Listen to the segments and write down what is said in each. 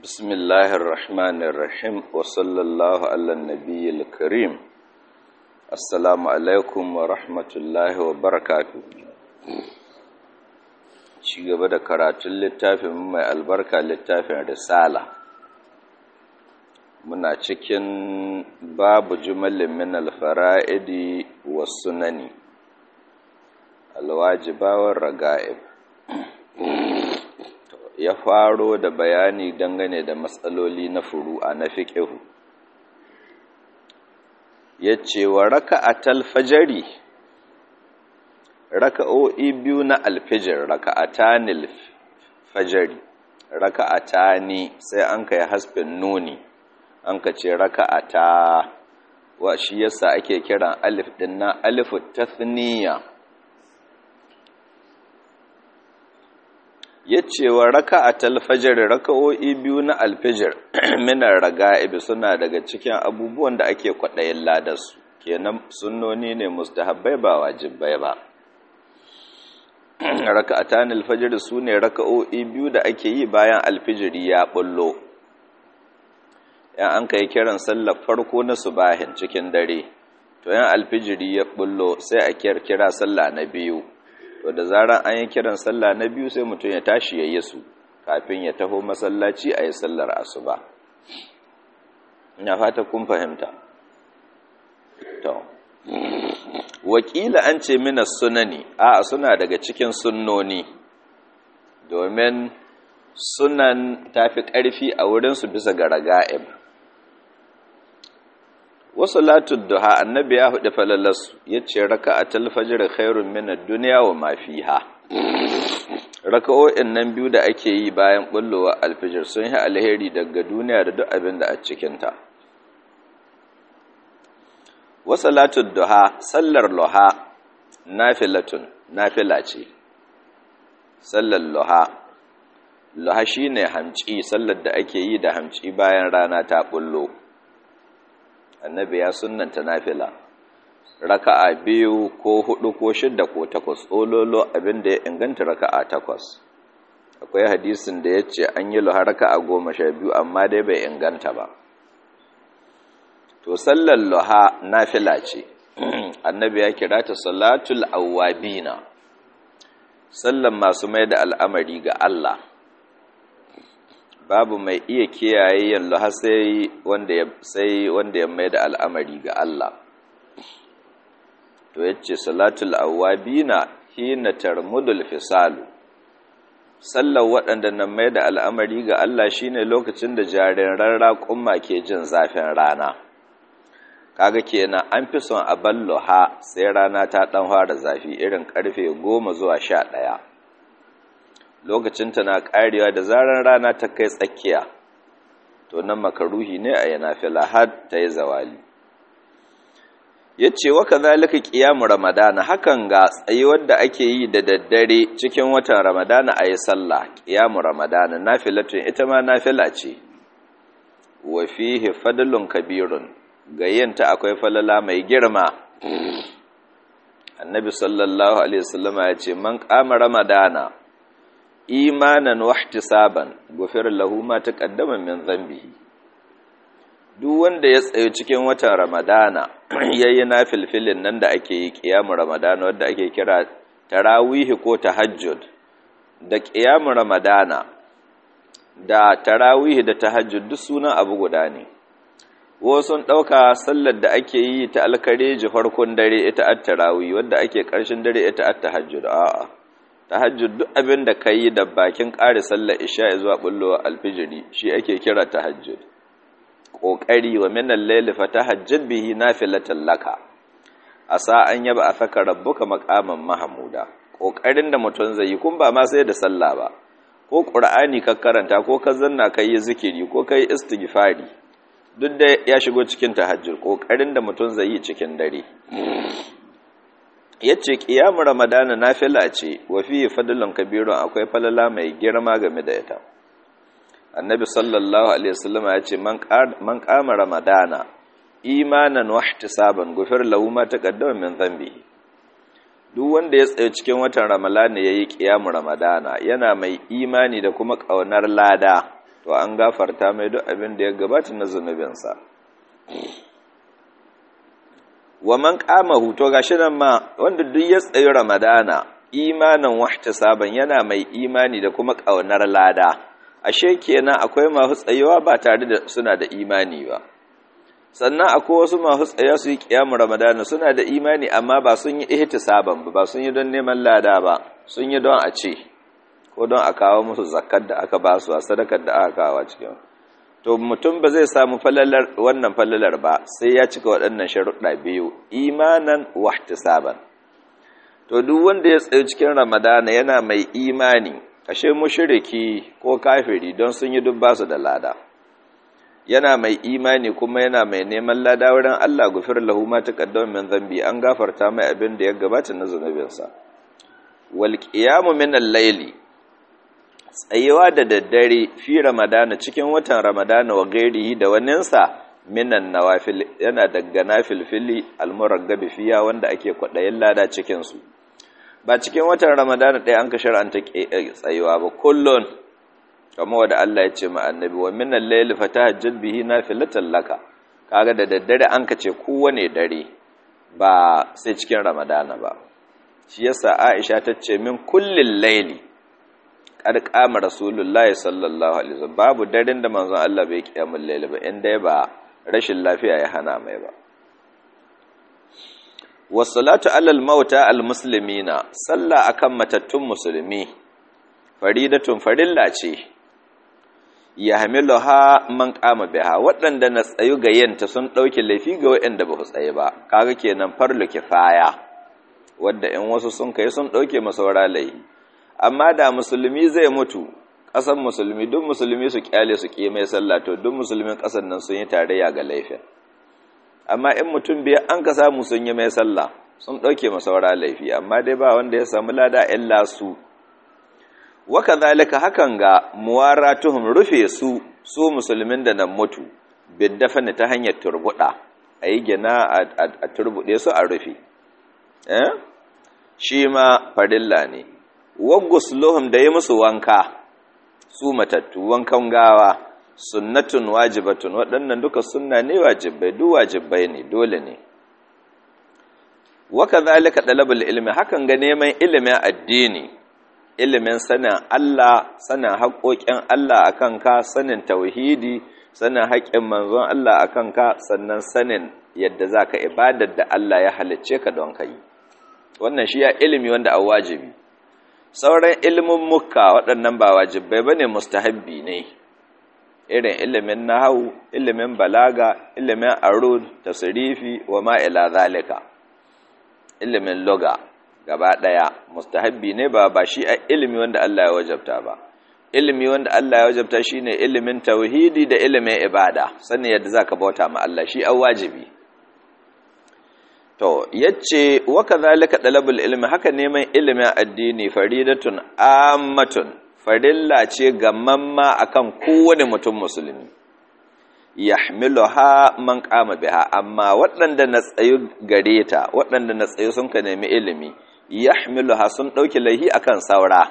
بسم الله الرحمن الرحيم وصلى الله على النبي الكريم السلام عليكم ورحمة الله وبركاته ci gaba da karatun littafin mai albarka littafin risala muna cikin babu jumalin min alfara'idi wa sunani alwajibawar raga'ib ya faro da bayani dangane da matsaloli na furu'a na fiƙihu ya ce wa raka a talfajari raka'o'i biyu na alfijir raka'atanil fajari raka'atani sai an kai hasbin nuni an ka ce raka'ata wa shi yasa ake kiran alif din na alifu tathniya yace wa raka'atal fajr raka'o'i biyu na alfijir minar raga'ib suna daga cikin abubuwan da ake kwadayin ladarsu kenan sunnoni ne mustahabbai ba wajibai ba raka'atan alfajr sune raka'o'i biyu da ake yi bayan alfijiri ya bullo yan an kai kiran sallar farko na subahin cikin dare to yan alfijiri ya bullo sai a kira sallah na biyu to da zaran an yi kiran sallah na biyu sai mutum ya tashi ya yi su kafin ya taho masallaci a yi sallar asuba ina fata kun fahimta to wakila an ce mina sunani a suna daga cikin sunnoni domin sunan tafi ƙarfi a wurinsu bisa ga raga'ib wasu latin duha annabi ya hudu falalarsu ya ce raka a talfajir khairun minar duniya wa mafiha raka'o'in nan biyu da ake yi bayan bullowa alfijir sun yi alheri daga duniya da duk abin da a cikinta wasu latin duha sallar loha nafilatun nafila ce sallar loha loha shi ne hamci sallar da ake yi da hamci bayan rana ta bullo annabi ya sunnanta nafila raka'a biyu ko hudu ko shidda ko takwas ololo abinda ya inganta raka'a takwas akwai hadisin da ya ce an yi luha raka'a goma sha biyu amma dai bai inganta ba to sallar luha nafila ce annabi ya kira ta salatul awwabina sallan masu mai da al'amari ga Allah babu mai iya kiyaye yallo har sai wanda ya sai wanda ya mai da al'amari ga Allah to yace salatul awabina hina tarmudul fisalu sallar waɗanda nan mai da al'amari ga Allah shine lokacin da jariran raƙumma ke jin zafin rana kaga kenan an fi son a ballo ha sai rana ta ɗan fara zafi irin ƙarfe goma zuwa sha ɗaya lokacinta na karewa da zarar rana ta kai tsakiya to nan makaruhi ne a yana fila har ta yi zawali ya ce wa ka zalika ƙiyamu ramadana hakan ga tsayuwar da ake yi da daddare cikin watan ramadana a yi sallah ƙiyamu ramadana nafilatun ita ma nafila ce wa fihi fadlun kabirun ga yinta akwai falala mai girma annabi sallallahu alaihi wasallama ya ce man qama ramadana imanan wahtisaban gufir lahu ma taqaddama min dhanbihi duk wanda ya tsayo cikin watan ramadana yayi nafilfilin nan da ake yi qiyamul ramadana wanda ake kira tarawih ko tahajjud da qiyamul ramadana da tarawih da tahajjud duk sunan abu guda ne wasu ɗauka sallar da ake yi ta alkareji farkon dare ita at-tarawih wanda ake ƙarshen dare ita at-tahajjud a'a tahajjud duk abin da ka yi da bakin ƙari sallar isha zuwa bullowa alfijiri shi ake kira tahajjud ƙoƙari wa minan laili fa tahajjud bihi nafilatan laka asa an yaba a saka rabbuka maqaman mahmuda ƙoƙarin da mutum zai yi kun ba ma sai da sallah ba ko qur'ani ka karanta ko ka zanna kai yi zikiri ko kai istighfari duk da ya shigo cikin tahajjud ƙoƙarin da mutum zai yi cikin dare ya ce ƙiyamun ramadana na fila ce wa fiye fadilun kabirun akwai falala mai girma game da ita annabi sallallahu alaihi wasallama ya ce man kama ramadana imanan wahtisaban gufir lahu ma taqaddama min dhanbi duk wanda ya tsaye cikin watan ramadana yayi ƙiyamun ramadana yana mai imani da kuma ƙaunar lada to an gafarta mai duk abin da ya gabata na zunubinsa wa man qamahu to gashi nan ma wanda duk ya tsayi ramadana imanan wahtisaban yana mai imani da kuma kaunar lada ashe kenan akwai masu tsayewa ba tare da suna da imani ba sannan akwai wasu masu tsaya su yi kiyamu ramadana suna da imani amma ba sun yi ihtisaban ba ba sun yi don neman lada ba sun yi don a ce ko don a kawo musu zakkar da aka ba su a sadakar da aka kawo cikin to mutum ba zai samu falalar wannan falalar ba sai ya cika waɗannan sharuɗa biyu imanan wahtisaban to duk wanda ya tsaye cikin ramadana yana mai imani ashe mushriki ko kafiri don sun yi duk basu da lada yana mai imani kuma yana mai neman lada wurin Allah gufir lahu ma taqaddama min dhanbi an gafarta mai abin da ya gabata na zunubinsa wal qiyamu min al-layli tsayewa da daddare fi ramadana cikin watan ramadana wa gairihi da waninsa minan nawafil yana daga nafilfili almuraggabi fiya wanda ake kwaɗayin lada cikinsu ba cikin watan ramadana ɗaya an ka shar'anta tsayuwa ba kullun kamar wanda Allah ya ce ma annabi wa minan layli fatahajjat bihi nafilatan laka kaga da daddare an ka ce kowane dare ba sai cikin ramadana ba shi yasa Aisha ta ce min kullin layli kad kama rasulullahi sallallahu alaihi wasallam babu daren da manzon Allah bai kiyamul layli ba inda ba rashin lafiya ya hana mai ba wassalatu alal mauta al muslimina salla akan matattun musulmi faridatun farilla ce yahmiluha man qama biha waɗanda na tsayu ga yanta sun ɗauki laifi ga waɗanda ba su tsaye ba kaga kenan farlu kifaya wanda in wasu sun kai sun ɗauke masaura laifi amma da musulmi zai mutu ƙasar musulmi duk musulmi su kyale su ƙi mai sallah to duk musulmin ƙasar nan sun yi tarayya ga laifin amma in mutum biya an ka samu sun yi mai sallah sun ɗauke masaura laifi amma dai ba wanda ya samu lada illa su waka zalika hakan ga muwaratuhum rufe su su musulmin da nan mutu biddafani ta hanyar turbuɗa a yi gina a turbuɗe su a rufe shi ma farilla ne waggusluhum da yi musu wanka su matattu wankan gawa sunnatun wajibatun waɗannan duka sunna ne wajibai duk wajibai ne dole ne waka zalika dalabul ilmi hakan ga neman ilimin addini ilimin sanin Allah sanin haƙoƙin Allah akan ka sanin tauhidi sanin haƙƙin manzon Allah akan ka sannan sanin yadda zaka ibadar da Allah ya halicce ka don kai wannan shi ya ilimi wanda a wajibi sauran ilimin mukka waɗannan ba wajibai ba ne mustahabbi ne irin ilimin nahawu ilimin balaga ilimin arud tasrifi wa ma ila zalika ilimin loga gaba ɗaya mustahabbi ne ba ba shi a ilimi wanda Allah ya wajabta ba ilimi wanda Allah ya wajabta shine ilimin tauhidi da ilimin ibada sanin yadda zaka bauta ma Allah shi an wajibi To, yace waka zalika dalabul ilmi haka neman ilimin addini faridatun ammatun farilla ce gamamma akan kowane mutum musulmi. Yahmiluha man qama biha amma waɗanda na tsayu gare ta, waɗanda na tsayu sun ka nemi ilimi, yahmiluha sun ɗauki laihi akan saura.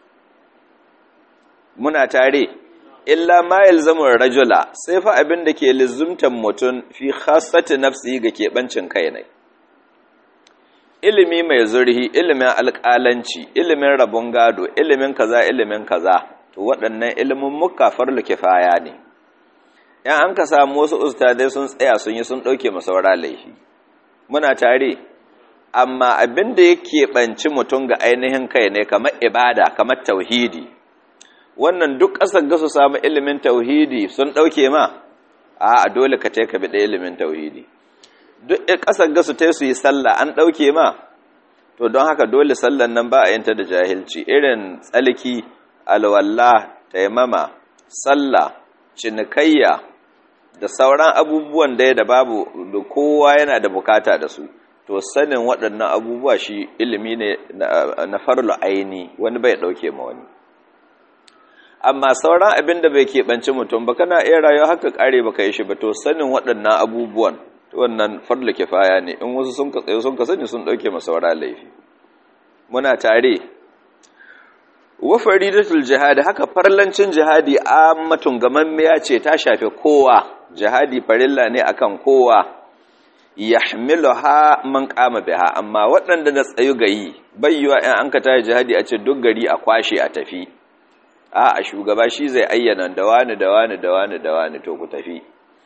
Muna tare, illa ma yalzamu rajula sai fa abin da ke lizumtan mutum fi khassati nafsi ga keɓancin kai ne. ilimi mai zurhi ilimin alƙalanci ilimin rabon gado ilimin kaza ilimin kaza to waɗannan ilimin muka farlu kifaya ne yan an ka samu wasu ustadai sun tsaya sun yi sun ɗauke masaura laifi muna tare amma abin da yake ɓanci mutum ga ainihin kai ne kamar ibada kamar tauhidi wannan duk ƙasar ga su samu ilimin tauhidi sun ɗauke ma a dole ka ka bi ɗaya ilimin tauhidi duk ƙasar gasu ta su yi sallah an ɗauke ma to don haka dole sallan nan ba a yanta da jahilci irin tsalki alwalla taimama sallah cinikayya da sauran abubuwan da da babu da kowa yana da bukata da su to sanin waɗannan abubuwa shi ilimi ne na farlo aini wani bai ɗauke ma wani amma sauran abin da bai keɓanci mutum ba kana iya rayuwa haka ƙare ba ka yi shi ba to sanin waɗannan abubuwan wannan farla kifaya ne in wasu sun katsaye sun ka sani sun dauke masaura laifi muna tare wa faridatul jihadi haka farlancin jihadi ammatun gamammiya ce ta shafe kowa jihadi farilla ne akan kowa yahmiluha man qama biha amma waɗanda na tsayu gayi bayyuwa in an ka tayi jihadi a ce duk gari a kwashe a tafi a a shugaba shi zai ayyana da wani da wani da wani da wani to ku tafi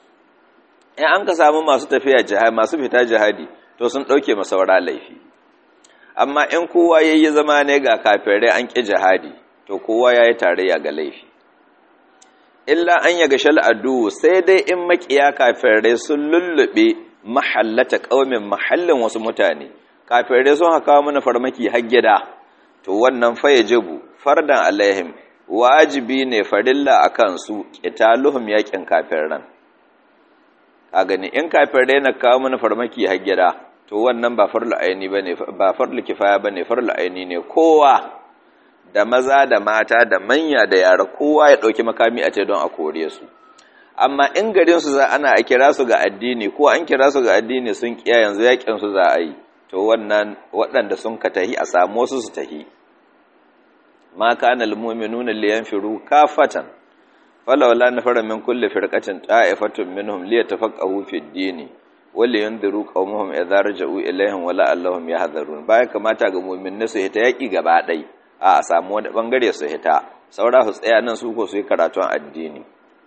in an ka samu masu tafiya jihadi masu fita jihadi to sun dauke masaura laifi amma in kowa yayi zama ne ga kafirai an ki jihadi to kowa yayi tarayya ga laifi illa an yaga shal adu sai dai in makiya kafirai sun lullube mahallata qaumin mahallin wasu mutane kafirai sun haka mana farmaki har gida to wannan fa yajibu fardan alaihim wajibi ne farilla akan su qitaluhum yakin kafiran a gani in kafirai na kawo mana farmaki har gida to wannan ba farlu aini bane ba farlu kifaya bane farlu aini ne kowa da maza da mata da manya da yara kowa ya dauki makami a ce don a kore su amma in garin su za ana a kira su ga addini ko an kira su ga addini sun kiya yanzu yakin su za a yi to wannan waɗanda sun ka tahi a samu wasu su tahi ma kana almu'minuna liyanfiru kafatan falawla nafara min kulli firqatin ta'ifatun minhum liyatafaqahu fi ad-dini wali yundiru qaumuhum idza raja'u ilaihim wala allahum yahdharun baya kamata ga mu'minai su hita yaki gaba dai a samu wani bangare su hita saura su tsaya nan su ko su yi karatun addini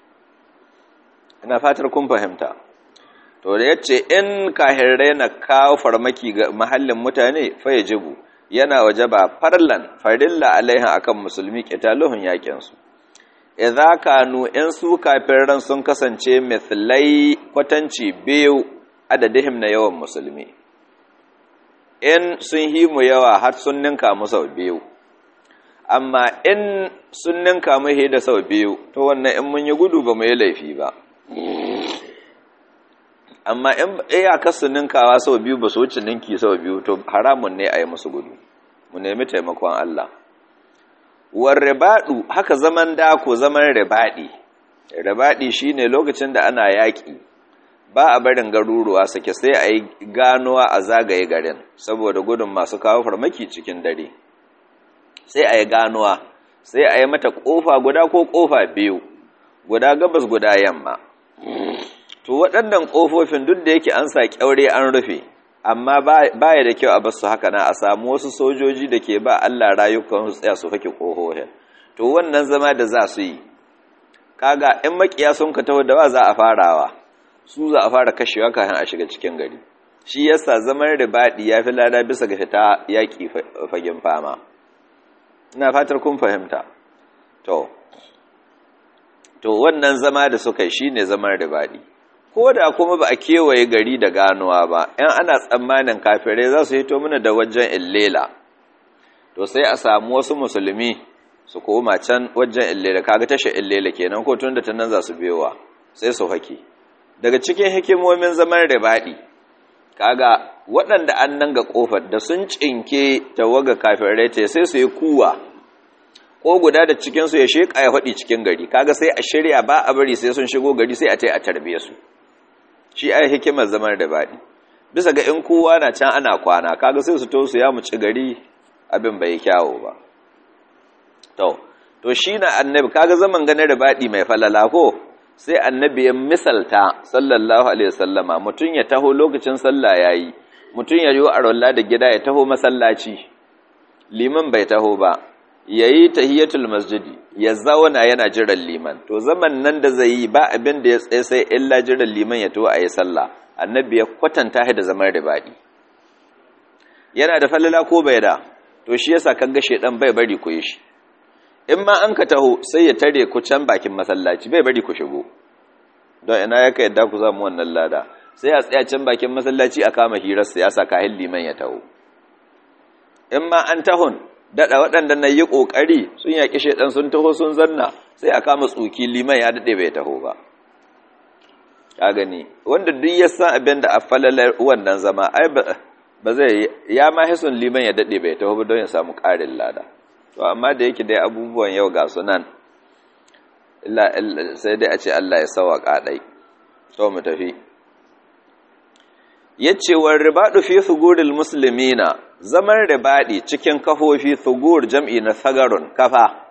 ina fatar kun fahimta to da yace in kahirrai na kawo farmaki ga mahallin mutane fa yajibu yana wajaba farlan farilla alaiha akan musulmi qitaluhun yakin su idza kanu in su kafiran sun kasance mithlai kwatanci biyu adadihim na yawan musulmi in sun yi mu yawa har sun ninka mu sau biyu amma in sun ninka mu da sau biyu to wannan in mun yi gudu ba mu yi laifi ba amma in iyakar su ninkawa sau biyu ba su wuce ninki sau biyu to haramun ne a yi musu gudu mu nemi taimakon Allah war ribaɗu haka zaman dako zaman ribaɗi ribaɗi shine lokacin da ana yaƙi ba a barin garuruwa sake sai a yi ganuwa a zagaye garin saboda gudun masu kawo farmaki cikin dare sai a yi ganuwa sai a yi mata ƙofa guda ko ƙofa biyu guda gabas guda yamma to waɗannan ƙofofin duk da yake an sa ƙyaure an rufe amma baya da kyau a basu haka na a samu wasu sojoji da ke ba Allah rayukan su tsaya su fake ƙofofin to wannan zama da za su yi kaga in makiya sun ka taho da ba za a farawa su za a fara kashewa kafin a shiga cikin gari shi yasa zaman ribaɗi ya fi lada bisa ga fita yaƙi fagen fama ina fatar kun fahimta to to wannan zama da suka yi shine zaman ribaɗi ko da kuma ba a kewaye gari da ganuwa ba ‘yan ana tsammanin kafirai za su hito mana da wajen illela to sai a samu wasu musulmi su koma can wajen illela kaga tashe illela kenan ko tun da ta nan za su biyowa sai su hake daga cikin hikimomin zaman ribaɗi kaga waɗanda an nan ga ƙofar da sun cinke tawaga kafirai ta sai su yi kuwa ko guda da cikinsu ya sheƙa ya faɗi cikin gari kaga sai a shirya ba a bari sai sun shigo gari sai a ta a tarbe su shi ai hikimar zaman da baɗi bisa ga in kowa na can ana kwana kaga sai su to su ya muci gari abin bai kyawo ba to to shi na annabi kaga zaman ganin da baɗi mai falala ko sai annabi ya misalta sallallahu alaihi wasallama mutum ya taho lokacin sallah yayi mutum ya yi arwalla da gida ya taho masallaci liman bai taho ba yayi tahiyatul masjidi ya zauna yana jiran liman to zaman nan da zai yi ba abin da ya tsaye sai illa jiran liman ya to ayi sallah annabi ya kwatanta shi da zaman ribadi yana da falala ko bai da to shi yasa kaga shedan bai bari ku yi shi in ma an ka taho sai ya tare ku can bakin masallaci bai bari ku shigo don ina yaka yadda ku zamu wannan lada sai a tsaya can bakin masallaci a kama hirar siyasa kahin liman ya taho in ma an tahon daɗa waɗanda na yi ƙoƙari sun yaƙi shaiɗan sun taho sun zanna sai a kama tsuki liman ya daɗe bai taho ba ka gani wanda duk ya san abin da a falalar wannan zama ai ba zai ya ma hisun liman ya daɗe bai taho ba don ya samu ƙarin lada to amma da yake dai abubuwan yau ga su nan sai dai a ce Allah ya sawaƙa ɗai to mu tafi yace war ribadu fi thuguril muslimina zaman ribadi cikin kafofi thugur jam'i na thagarun kafa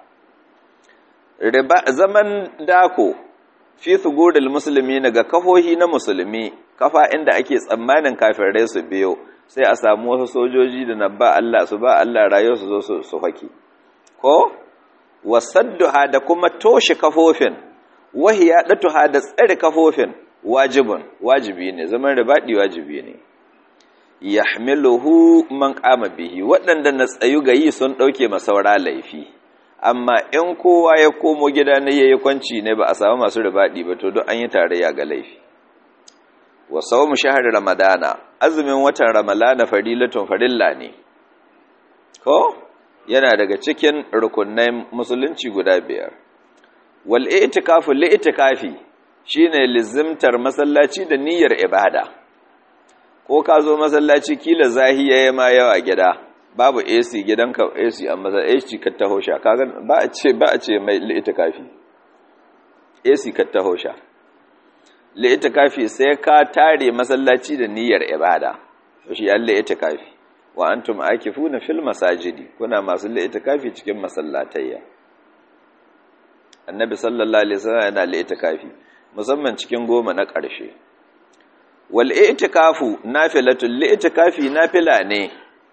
zaman dako fi thuguril musulmi ga kafohi na musulmi kafa inda ake tsammanin kafirai su biyo sai a samu wasu sojoji da na ba Allah su ba Allah rayuwar su zo su haki ko wasadduha da kuma toshe kafofin wahiya datuha da tsare kafofin wajibun wajibi ne zaman ribadi wajibi ne yahmiluhu man qama bihi waɗanda na tsayu gayi sun dauke masaura laifi amma in kowa ya komo gida ne yayi kwanci ne ba a samu masu ribadi ba to duk an yi tarayya ga laifi wa sawmu shahr ramadana azumin watan ramalana farilatun farilla ne ko yana daga cikin rukunnan musulunci guda biyar wal i'tikafu li i'tikafi shine lizimtar masallaci da niyyar ibada ko ka zo masallaci kila zahiya ya ma yawa gida babu AC gidanka AC amma za AC ka taho sha kaga ba a ce ba a ce mai li i'tikafi AC ka taho sha li i'tikafi sai ka tare masallaci da niyyar ibada to shi Allah i'tikafi wa antum akifuna fil masajidi kuna masu li'itikafi cikin masallatayya annabi sallallahu alaihi wasallam yana li'itikafi musamman cikin goma na ƙarshe wal i'tikafu nafilatul li'itikafi nafila ne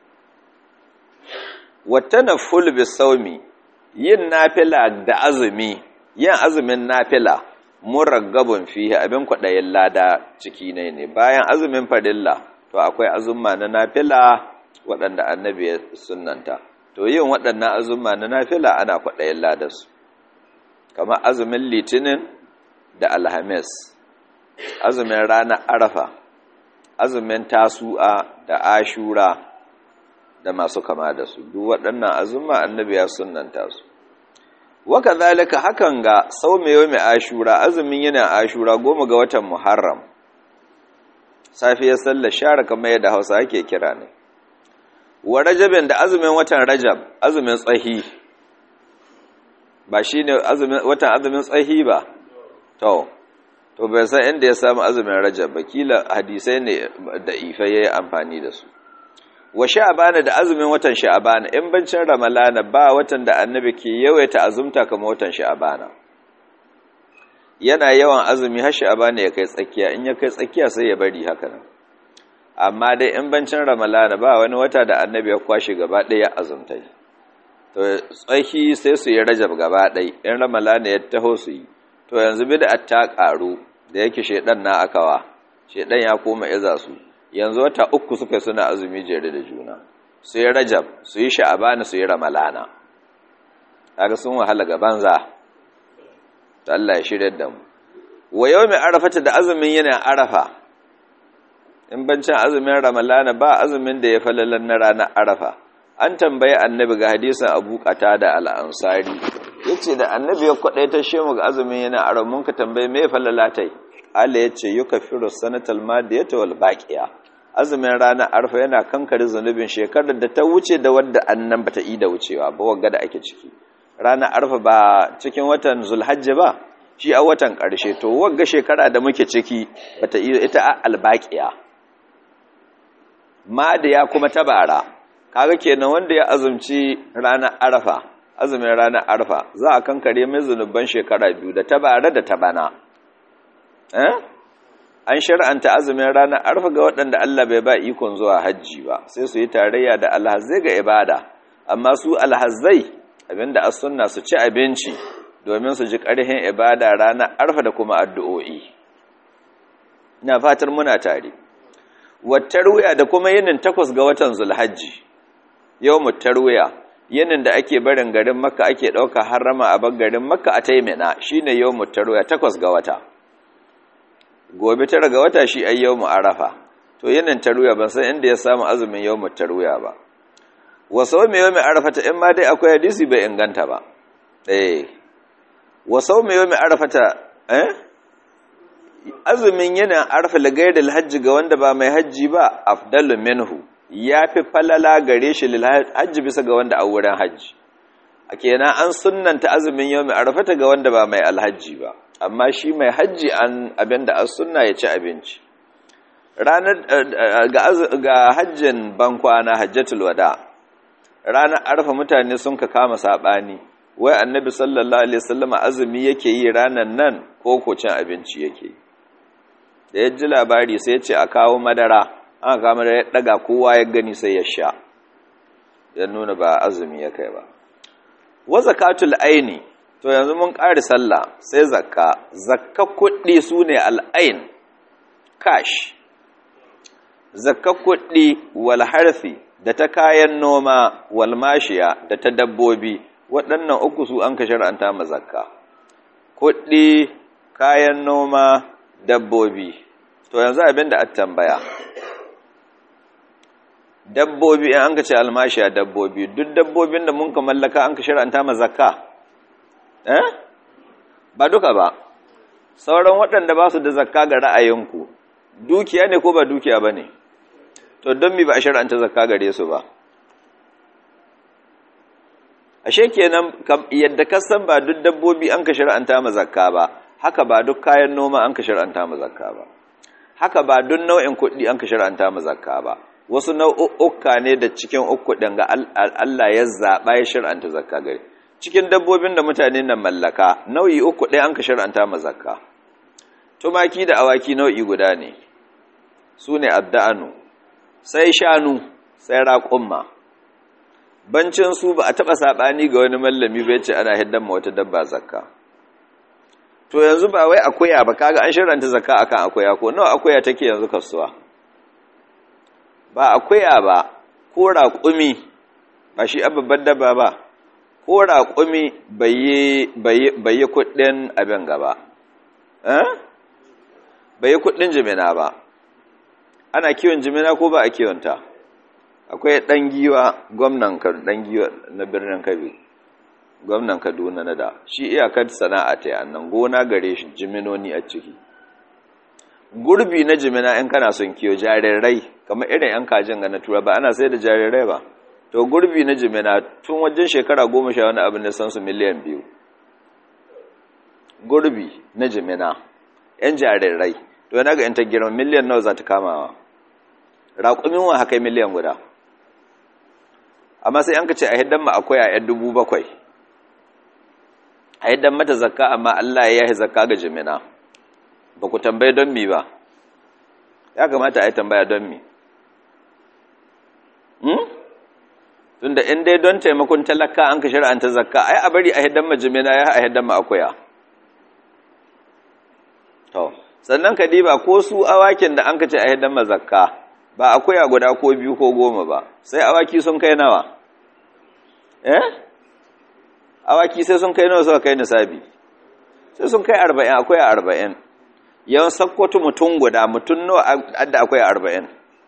wa tanafful bis sawmi yin nafila da azumi yin azumin nafila muraggabun fihi abin kwadayin lada ciki ne ne bayan azumin farilla to akwai azumma na nafila waɗanda annabi ya sunanta to yin waɗannan azumma na nafila ana kwaɗayin ladarsu kamar azumin litinin da alhamis azumin ranar arafa azumin tasu'a da ashura da masu kama da su duk waɗannan azumma annabi ya sunanta su waka zalika hakan ga sau mai yau mai ashura azumin yana ashura goma ga watan muharram safiyar sallar share kamar yadda hausa ake kira ne wa rajabin da azumin watan rajab azumin tsahi ba shi ne watan azumin tsahi ba to to bai san inda ya samu azumin rajab ba kila hadisai ne da ifai ya yi amfani da su wa sha'abana da azumin watan sha'abana in bancin ramalana ba watan da annabi ke yawaita azumta kamar watan sha'abana yana yawan azumi har sha'abana ya kai tsakiya in ya kai tsakiya sai ya bari haka nan amma dai in bancin ramalana ba wani wata da annabi ya kwashe gaba ɗaya azumtai to tsaki sai su yi rajab gaba ɗai in ramalana ya taho su yi to yanzu bid'a ta ƙaru da yake shedan na akawa shedan ya koma iza su yanzu wata uku suka suna azumi jere da juna su yi rajab su yi sha'abana su yi ramalana kaga sun wahala ga banza to Allah ya shirya da mu wa yawmi arafata da azumin yana arafa in bancin azumin ramalana ba azumin da ya falalan na ranar arafa an tambayi annabi ga hadisin abu kata da al'ansari ya ce da annabi ya kwaɗaita shi mu ga azumin yana arafa mun ka tambayi mai falalatai ala ya ce yuka firo sanatal madiyata wal baqiya azumin ranar arafa yana kankare zunubin shekarar da ta wuce da wadda annan bata yi da wucewa ba wagga da ake ciki ranar arafa ba cikin watan zulhajji ba shi a watan ƙarshe to wagga shekara da muke ciki bata yi ita albaqiya ma da ya kuma tabara kaga kenan wanda ya azumci ranar arafa azumin ranar arafa za a kankare mai zunuban shekara biyu da tabara da tabana eh an shar'anta azumin ranar arafa ga waɗanda Allah bai ba ikon zuwa hajji ba sai su yi tarayya da alhazai ga ibada amma su alhazai abinda as sunna su ci abinci domin su ji ƙarhin ibada ranar arafa da kuma addu'o'i ina fatar muna tare wattarwiya da kuma yinin takwas ga watan zulhajji yau mutarwiya yinin da ake barin garin makka ake ɗauka harama a garin makka a taimina shi ne yau mutarwiya takwas ga wata gobe tara ga wata shi ai yau arafa to yinin tarwiya ban san inda ya samu azumin yau mutarwiya ba wasau mai yau mai arafa ta in ma dai akwai hadisi bai inganta ba eh wasau mai yau mai arafa ta eh azumin yana arfa lagaidal hajji ga wanda ba mai hajji ba afdalu minhu ya fi falala gare shi hajji bisa ga wanda a wurin hajji a kenan an sunnanta azumin yau mai arfata ga wanda ba mai alhajji ba amma shi mai hajji an abinda an sunna ya ci abinci ranar ga hajjin bankwana hajjatul wada ranar arfa mutane sun ka kama sabani wai annabi sallallahu alaihi wasallam azumi yake yi ranar nan ko ko cin abinci yake da ya ji labari sai ya ce a kawo madara an kama da ya daga kowa ya gani sai ya sha ya nuna ba azumi ya kai ba wa zakatul aini to yanzu mun ƙari sallah sai zakka zakka kuɗi su ne al'ain cash zakka kuɗi wal harfi da ta kayan noma wal mashiya da ta dabbobi waɗannan uku su an ka shar'anta ma zakka kuɗi kayan noma dabbobi to yanzu abin da tambaya dabbobi in an ka ce almashiya dabbobi duk dabbobin da mun ka mallaka an ka shar'anta ma zakka eh ba duka ba sauran waɗanda ba su da zakka ga ra'ayinku dukiya ne ko ba dukiya ba ne to don mi ba a shar'anta zakka gare su ba ashe kenan yadda ka san ba duk dabbobi an ka shar'anta ma zakka ba haka ba duk kayan noma an ka shar'anta ma zakka ba haka ba duk nau'in kuɗi an ka shar'anta ma zakka ba wasu nau'uka ne da cikin uku ɗin ga Allah ya zaɓa ya shar'anta zakka gare cikin dabbobin da mutane na mallaka nau'i uku ɗaya an ka shar'anta ma zakka tumaki da awaki nau'i guda ne su ne adda'anu sai shanu sai raƙumma bancin su ba a taɓa saɓani ga wani mallami bai ce ana hiddan ma wata dabba zakka to yanzu ba wai akuya ba kaga an shar'anta zakka akan akuya ko nawa akuya take yanzu kasuwa ba akuya ba ko raƙumi ba shi babban dabba ba ko raƙumi bai yi kuɗin abin gaba bai yi kuɗin jimina ba ana kiwon jimina ko ba a kiwonta akwai ɗan giwa gwamnan ɗan giwa na birnin kabi gwamnan kaduna na da shi iyakar sana'a ta yannan gona gare shi jiminoni a ciki gurbi na jimina in kana son kiyo jarirai kamar irin yan kajin ga na tura ba ana sai da jarirai ba to gurbi na jimina tun wajen shekara goma sha wani abin da san su miliyan biyu gurbi na jimina yan jarirai to yana ga yan ta girma miliyan nawa za ta kamawa raƙumin wa haka miliyan guda amma sai an ka ce a hiddan ma akwai a yan dubu bakwai a hiddan mata zakka amma Allah ya yi zakka ga jimina ba ku tambaye don mi ba ya kamata a yi tambaya don mi tunda in dai don taimakon talaka an ka shari'anta zakka ai a bari a hiddan majimina ya a hiddan akuya to sannan ka diba ko su awakin da an ka ce a hiddan zakka ba akuya guda ko biyu ko goma ba sai awaki sun kai nawa eh awaki sai sun kai nawa suka kai nisabi sai sun kai arba'in akwai arba'in yawan sakkwato mutum guda mutum nawa adda akwai arba'in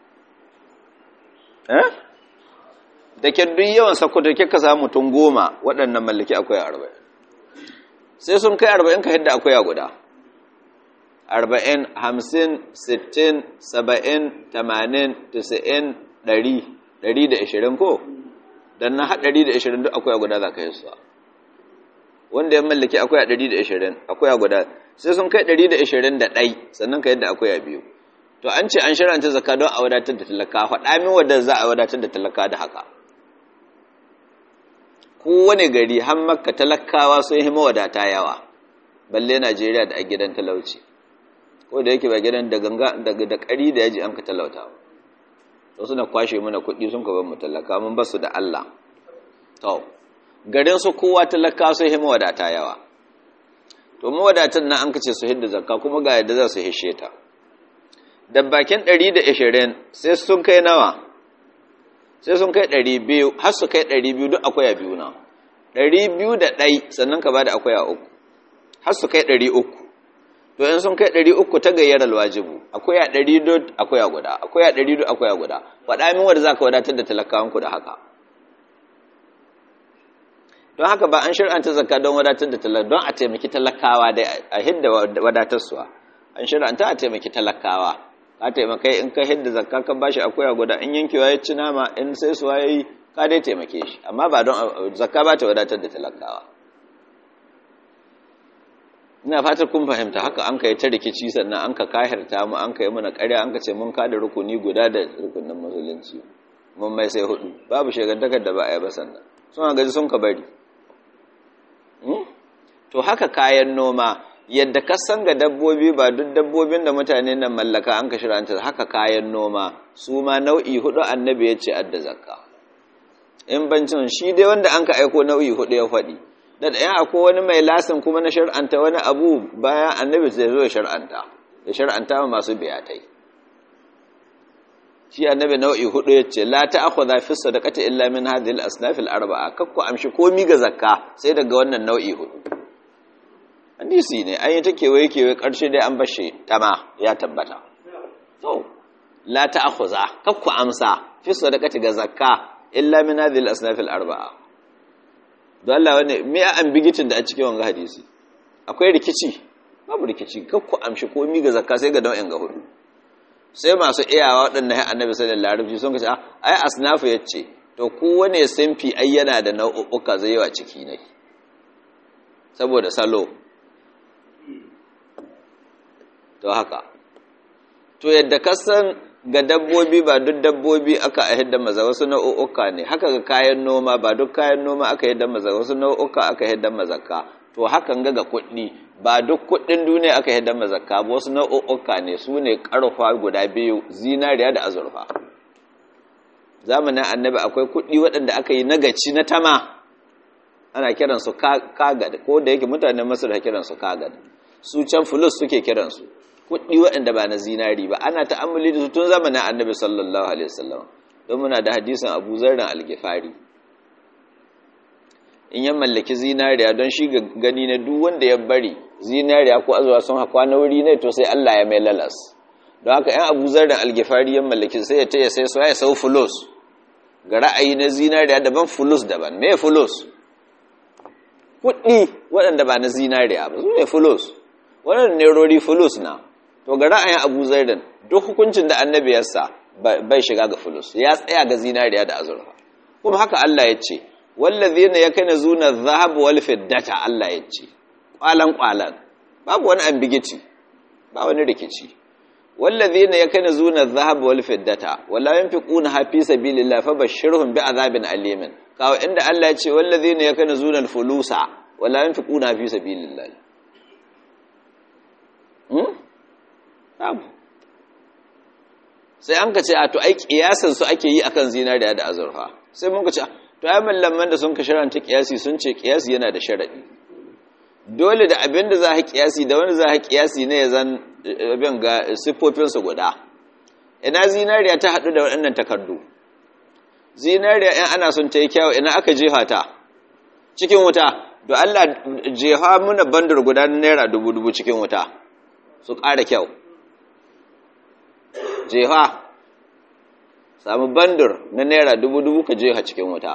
eh da ke duk yawan sakkwato ke ka samu mutum goma waɗannan mallaki akwai arba'in sai sun kai arba'in ka hidda akwai guda arba'in hamsin sittin saba'in tamanin tisa'in ɗari ɗari da ashirin ko don na haɗari da ashirin duk akwai guda za ka yi suwa wanda ya mallaki akwai a ɗari da ashirin akwai guda sai sun kai ɗari da ashirin da ɗai sannan ka yadda akwai a biyu to an ce an shiranta zaka don a wadatar da talaka faɗa min wadda za a wadatar da talaka da haka kowane gari har makka talakawa sun yi mawadata yawa balle najeriya da a gidan talauci ko da yake ba gidan da ganga da ƙari da yaji an ka talauta to suna kwashe mana kuɗi sun ka bar mu talaka mun basu da Allah to garin su kowa talaka su yi mawadata yawa to mawadatan nan an kace su hidda zakka kuma ga yadda za su hishe ta da bakin 120 sai sun kai nawa sai sun kai 200 har su kai 200 duk akwai a biyu na 200 da ɗai sannan ka bada akwai a uku har su kai 300 to in sun kai 300 ta gayyar alwajibu akwai a 100 akwai a guda akwai a 100 akwai a guda faɗa min wanda zaka wadatar da talakawanku da haka don haka ba an shir'anta zakka don wadatar da talakawa don a taimaki talakawa dai a hidda wadatarsuwa an shir'anta a taimaki talakawa ka taimakai in ka hidda zakka ka bashi akuya guda in yankewa ya ci nama in sai suwa yayi ka dai taimake shi amma ba don zakka ba ta wadatar da talakawa ina fatar kun fahimta haka an kai ta rikici sannan an ka kahirta mu an kai mana ƙarya an ka ce mun kada rukuni guda da rukunin musulunci mun mai sai hudu babu shegantakar da ba a yi ba sannan suna gaji sun ka bari to haka kayan noma yadda ka san ga dabbobi ba duk dabbobin da mutane nan mallaka an ka shiranta haka kayan noma su ma nau'i hudu annabi ya ce adda zakka in bancin shi dai wanda an ka aiko nau'i hudu ya faɗi da ɗayan akwai wani mai lasin kuma na shar'anta wani abu bayan annabi zai zo ya shar'anta ya shar'anta ma masu biyatai shi annabi nau'i hudu ya ce la ta'khudha fi sadaqati illa min hadhihi al-asnaf al-arba'a kakku amshi komi ga zakka sai daga wannan nau'i hudu hadisi ne an yi ta kewaye kewaye karshe dai an bashe tama ya tabbata to la ta'khudha kakku amsa fi sadaqati ga zakka illa min hadhihi al-asnaf al-arba'a don Allah wani me a ambigitin da a cikin wanga hadisi akwai rikici babu rikici kakku amshi komi ga zakka sai ga nau'in ga hudu sai masu iyawa waɗanda ya annabi sallallahu alaihi wasallam sun kace ai asnafu yace to kowane sinfi ai yana da nau'uka zai yawa ciki ne saboda salo to haka to yadda kasan ga dabbobi ba duk dabbobi aka ahidda maza wasu nau'uka ne haka ga kayan noma ba duk kayan noma aka ahidda maza wasu nau'uka aka ahidda mazaka to hakan ga ga kuɗi ba duk kuɗin duniya aka ahidda mazaka ba wasu nau'uka ne su ne ƙarfa guda biyu zinariya da azurfa zamanin annabi akwai kuɗi waɗanda aka yi nagaci na tama ana kiransu kagad ko da yake mutanen masar da kiransu kagad su can fulus suke kiransu kuɗi waɗanda ba na zinari ba ana ta'ammuli da su tun zamanin annabi sallallahu alaihi wasallam don muna da hadisin abu zarrin algifari in ya mallaki zinariya don shi gani na duk wanda ya bari zinariya ko azuwa sun haƙwa na wuri ne to sai Allah ya mai lalas don haka yan abu zarrin algifari ya mallaki sai ya ta ya sai su ya sau fulus ga ra'ayi na zinariya daban fulus daban me fulus kuɗi waɗanda ba na zinariya ba su ne fulus waɗanda nerori fulus na to ga ra'ayin abu zaidan duk hukuncin da annabi ya sa bai shiga ga fulus ya tsaya ga zinariya da azurfa kuma haka Allah ya ce wallazina yakana zuna dhahab wal fiddata Allah ya ce kwalan kwalan babu wani ambigiti ba wani rikici wallazina yakana zuna dhahab wal fiddata wala yunfiquna fi sabilillah fabashshirhum bi'adhabin alimin kawo inda Allah ya ce wallazina yakana zuna al-fulusa wala yunfiquna fi sabilillah sai an ka ce a to ai kiyasan su ake yi akan zinariya da azurfa sai mun ka ce to ai mallaman da sun ka sharanta kiyasi sun ce kiyasi yana da sharadi dole da abin da za ka kiyasi da wani za ka kiyasi ne ya zan abin ga siffofin su guda ina zinariya ta hadu da waɗannan takardu zinariya in ana son ta yi kyawu ina aka jefa ta cikin wuta to Allah jefa muna bandar guda naira dubu dubu cikin wuta su ƙara kyau jeha samu bandur na naira dubu-dubu ka jeha cikin wuta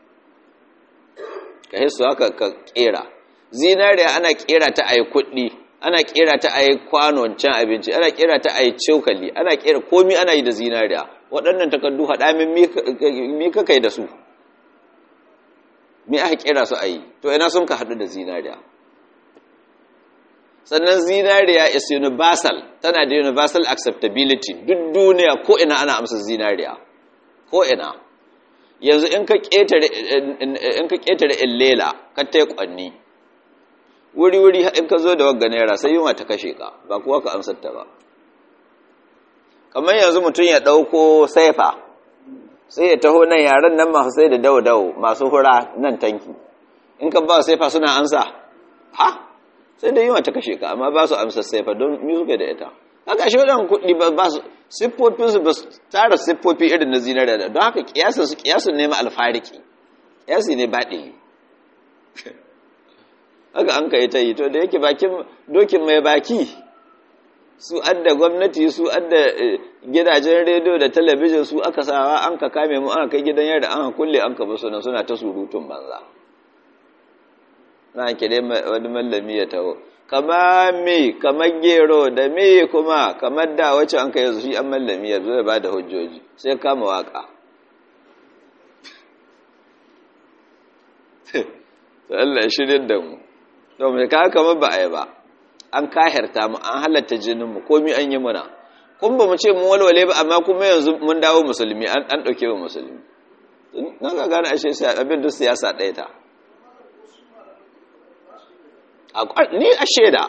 ka hisu haka ka kera zinariya ana kera ta a yi kuɗi ana kera ta a yi kwanon can abinci ana kera ta a yi cokali ana kera komi ana yi da zinariya waɗannan takardu haɗamin mi ka kai da su mi aka kera su a yi to ina sun ka haɗu da zinariya sannan zinariya is universal tana da universal acceptability duk duniya ko ina ana amsa zinariya ko ina yanzu in ka ketare in ka ketare illela ka tai kwanni wuri wuri in ka zo da wagga naira sai yunwa ta kashe ka ba kuwa ka amsar ta ba kamar yanzu mutum ya dauko saifa sai ya taho nan yaran nan masu sai da dawo dawo masu hura nan tanki in ka ba saifa suna ansa ha sai da yiwa ta kashe ka amma ba su amsa saifa don mi suke da ita haka shi waɗannan kuɗi ba su siffofinsu ba su tara siffofi irin na zinariya da don haka kiyasin su kiyasin ne ma alfariki kiyasi ne baɗi haka an kai ta yi to da yake bakin dokin mai baki su adda gwamnati su adda gidajen rediyo da talabijin su aka sawa an ka kame mu aka kai gidan yadda an kulle an ka basu nan suna ta surutun banza na kire wani mallami ya taho kama me kamar gero da me kuma kamar da wacce an kai yanzu shi an mallami ya zo ya ba da hujjoji sai kama waka to Allah ya shirin da mu to mai ka kamar ba a yi ba an kahirta mu an halatta jinin mu komai an yi muna kun ba mu ce mu walwale ba amma kuma yanzu mun dawo musulmi an an dauke mu musulmi na ga gane ashe sai abin duk siyasa ɗaya ta ni a shaida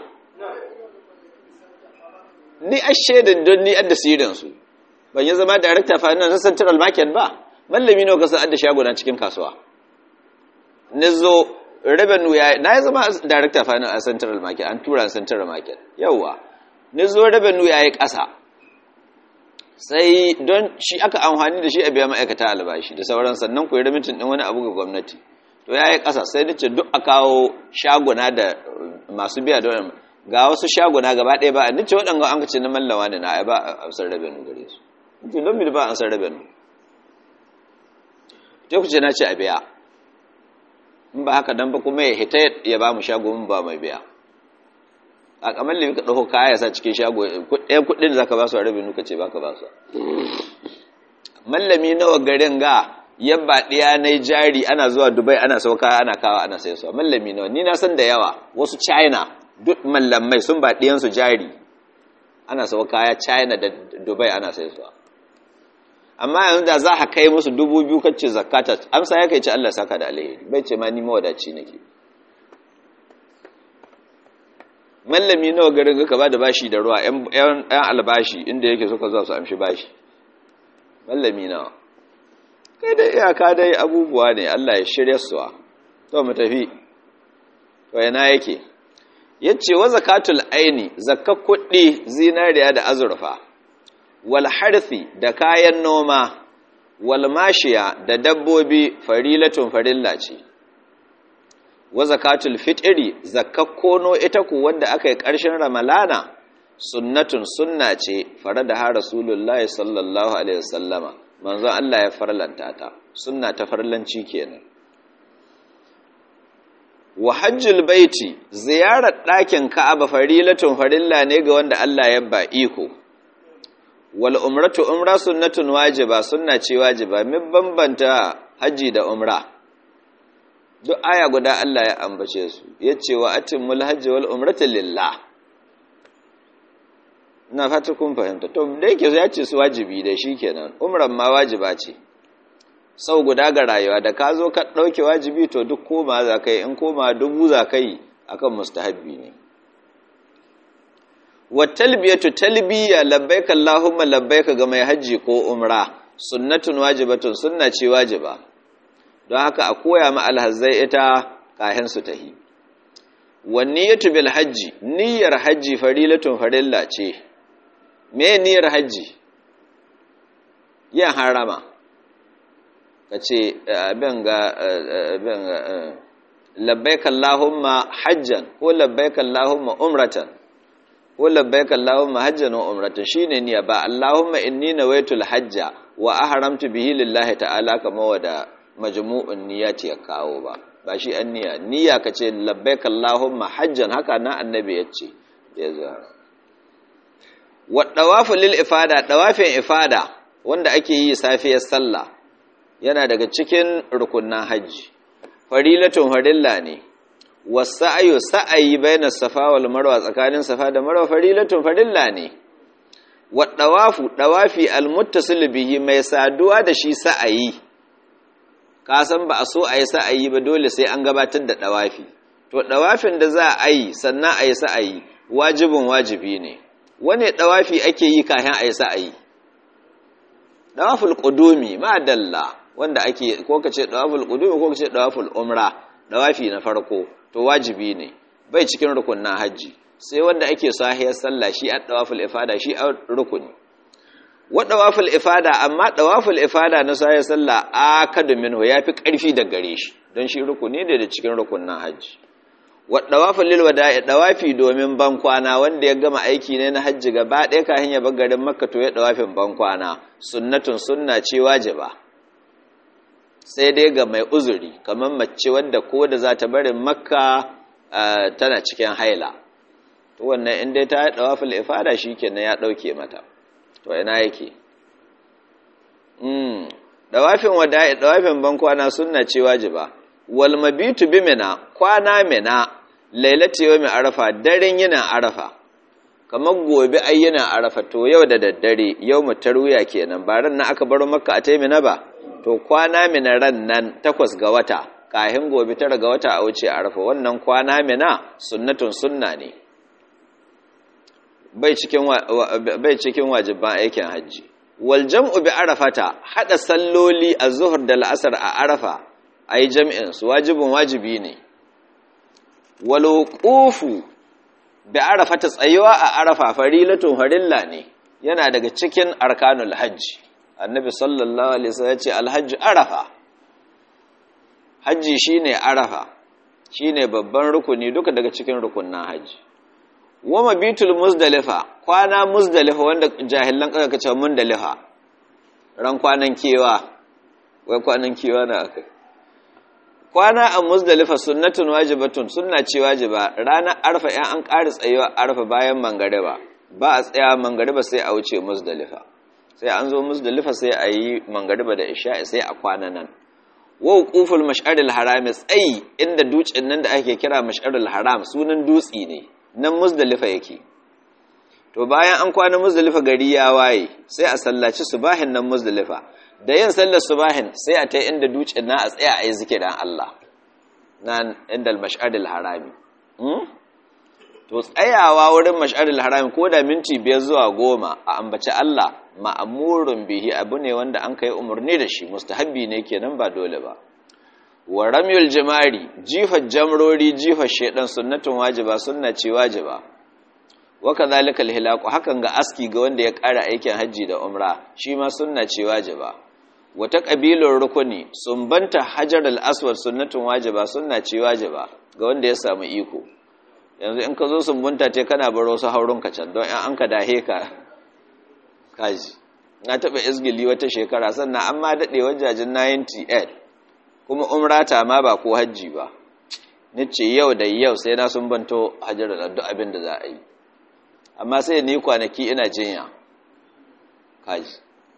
ni a shaidan don ni adda sirin su ban yi zama director finance na central market ba mallami nawa kasan adda shaguna cikin kasuwa nizo revenue ya na yi zama director finance a central market an tura central market yawwa nizo revenue ya yi ƙasa sai don shi aka amfani da shi a biya ma'aikata albashi da sauran sannan ku yi remitin ɗin wani abu ga gwamnati to ya yi ƙasa sai nace duk a kawo shaguna da masu biya da ga wasu shaguna gaba ɗaya ba a nace waɗanda an kace na mallawa ne na ba a amsar revenue gare su nace don mi ba a amsar revenue sai ku ce na ce a biya in ba haka dan ba kuma ya hita ya ba mu shago mun ba mai biya a kamar limi ka ɗauko kaya sa cikin shago ɗayan kuɗin da za ka ba su a rabin nuka ce ba ka ba su mallami nawa garin ga yabba ɗaya na jari ana zuwa dubai ana sauka ana kawa ana sai su mallami nawa ni na san da yawa wasu china duk mallamai sun ba ɗiyansu jari ana sauka kaya china da dubai ana sai su amma yanzu da za a kai musu dubu biyu kacce zakata amsa ya kai ci allah saka da alheri bai ce ma ni mawadaci nake mallami nawa garin ka ba da bashi da ruwa yan albashi inda yake suka zuwa su amshi bashi mallami nawa kai dai iyaka dai abubuwa ne Allah ya shirya suwa to mu tafi to yana yake yace wa zakatul aini zakka kuɗi zinariya da azurfa wal harthi da kayan noma wal mashiya da dabbobi farilatun farilla ce wa zakatul fitri zakakkono ita ku wanda aka yi ƙarshen ramalana sunnatun sunna ce fara da har rasulullahi sallallahu alaihi wasallama manzon Allah ya farlanta ta sunna ta farlanci kenan wa hajjul baiti ziyarar ɗakin ka'aba farilatun farilla ne ga wanda Allah ya ba iko wal umratu umra sunnatun wajiba sunna ce wajiba min bambanta haji da umra duk aya guda Allah ya ambace su ya ce wa atimul hajji wal umrata lillah na fata kun fahimta to da yake ya ce su wajibi da shi kenan umran ma wajiba ce sau guda ga rayuwa da ka zo ka ɗauke wajibi to duk koma za ka yi in koma dubu za ka yi akan mustahabbi ne wa talbiyatu talbiya labbaika allahumma labbaika ga mai hajji ko umra sunnatun wajibatun sunna ce wajiba don haka a koya ma alhazzai ita kahin su tahi wanniyatu bil hajji niyyar hajji farilatun farilla ce me niyyar hajji yin harama kace abin ga abin ga labbaik allahumma hajjan ko labbaik allahumma umratan ko labbaik allahumma hajjan wa umratan shine niyya ba allahumma inni nawaitul hajja wa ahramtu bihi lillahi ta'ala kama wada majmu'un niyyati ya kawo ba ba shi an niyya niyya kace labbaik allahumma hajjan haka na annabi yace yazo wa dawafu lil ifada dawafin ifada wanda ake yi safiyar sallah yana daga cikin rukunnan haji farilatun farilla ne wasa'ayu sa'ayi baina safa wal marwa tsakanin safa da marwa farilatun farilla ne wa dawafu dawafi al muttasil bihi mai saduwa da shi sa'ayi ka san ba a so a yi sa'ayi ba dole sai an gabatar da ɗawafi to ɗawafin da za a yi sannan a yi sa'ayi wajibin wajibi ne wane ɗawafi ake yi kayan a yi sa'ayi ɗawaful ƙudumi ma dalla wanda ake ko ka ce ɗawaful ƙudumi ko ka ce ɗawaful umra ɗawafi na farko to wajibi ne bai cikin rukunin hajji sai wanda ake sahiyar sallah shi a ɗawaful ifada shi a rukuni wa dawaful ifada amma dawaful ifada na sai sallah akadu minhu yafi karfi da gare shi don shi rukuni ne da cikin rukunnan haji wa dawaful lil wada'i dawafi domin ban kwana wanda ya gama aiki ne na haji gaba ɗaya kafin ya bar garin makka to ya dawafin ban kwana sunnatun sunna ce wajiba sai dai ga mai uzuri kamar mace wadda ko da za ta barin makka tana cikin haila to wannan in dai ta dawaful ifada shikenan ya dauke mata to ina yake mm dawafin wada'i dawafin ban kwana sunna ce wajiba wal mabitu bi mina kwana mina lailati yawmi arafa daren yana arafa kamar gobe ai yana arafa to yau da daddare yau mu tarwiya kenan ba ran nan aka baro makka a taimina ba to kwana mina ran nan takwas ga wata kahin gobe tara ga wata a wuce arafa wannan kwana mina sunnatun sunna ne bai cikin bai cikin wajiban aikin hajji wal jam'u bi arafata hada salloli az-zuhr da al-asr a arafa ai jam'in su wajibin wajibi ne wal wuqufu bi arafata tsayuwa a arafa farilatun farilla ne yana daga cikin arkanul hajji annabi sallallahu alaihi wasallam ya ce al-hajj arafa hajji shine arafa shine babban rukuni duka daga cikin rukunnan hajji wa mabitul muzdalifa kwana muzdalifa wanda jahilan kaga kace mundalifa ran kwanan kewa wai kwanan kewa na akai kwana a muzdalifa sunnatun wajibatun sunna ce wajiba ranar arfa yan an ƙari tsayuwa arfa bayan mangariba ba a tsaya mangariba sai a wuce muzdalifa sai an zo muzdalifa sai a yi mangariba da isha'i sai a kwana nan wa wuquful mash'aril haram tsayi inda dutsen nan da ake kira mash'aril haram sunan dutsi ne nan muzdalifa yake to bayan an kwana muzdalifa gari ya waye sai a sallaci subahin nan muzdalifa da yin sallar subahin sai a ta inda dutsen na a tsaya a yi zikirin Allah nan inda mash'aril harami to tsayawa wurin mash'aril harami ko da minti biyar zuwa goma a ambaci Allah ma'amurun bihi abu ne wanda an kai umarni da shi mustahabbi ne kenan ba dole ba wa ramyul jimari jifar jamrori jifar shedan sunnatun wajiba sunna ce wajiba wa kadhalika alhilaqu hakan ga aski ga wanda ya ƙara aikin haji da umra shi ma sunna ce wajiba wata kabilar rukuni sumbanta hajar al-aswad sunnatun wajiba sunna ce wajiba ga wanda ya samu iko yanzu in ka zo sumbunta te kana baro su haurun ka can don an ka dahe ka kaji na taɓa izgili wata shekara sannan an ma daɗe wajajen 98 kuma umrata ma ba ko hajji ba ni ce yau da yau sai na sun banto hajjar da duk abin da za a yi amma sai ni kwanaki ina jinya kaji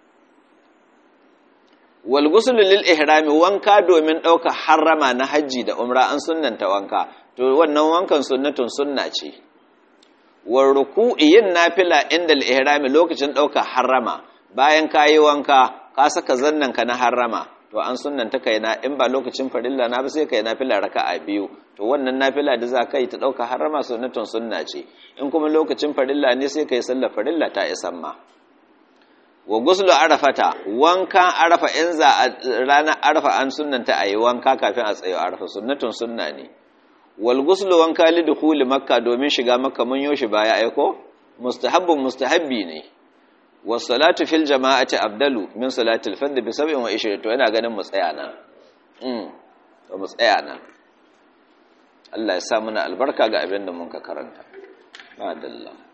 wal ghusl lil ihrami wanka domin ɗauka harrama na hajji da umra an sunnanta wanka to wannan wankan sunnatun sunna ce war ruku'i yin nafila inda al ihrami lokacin ɗauka harrama bayan kayi wanka ka saka zannan ka na harrama to an sunnanta kai na in ba lokacin farilla na ba sai kai nafila raka'a biyu to wannan nafila da za ka yi ta dauka harama sunnatun sunna ce in kuma lokacin farilla ne sai kai sallar farilla ta isan ma wa guslu arafata wankan arafa in za a ranar arafa an sunnanta ayi wanka kafin a tsayo arafa sunnatun sunna ne wal guslu wanka li dukhuli makka domin shiga makka mun yoshi baya aiko mustahabbun mustahabbi ne wasalatu fil jama'ati abdalu min salatil fard bi 27 to yana ganin mu tsaya nan mm to mu tsaya nan Allah ya sa muna albarka ga abin da mun ka karanta madalla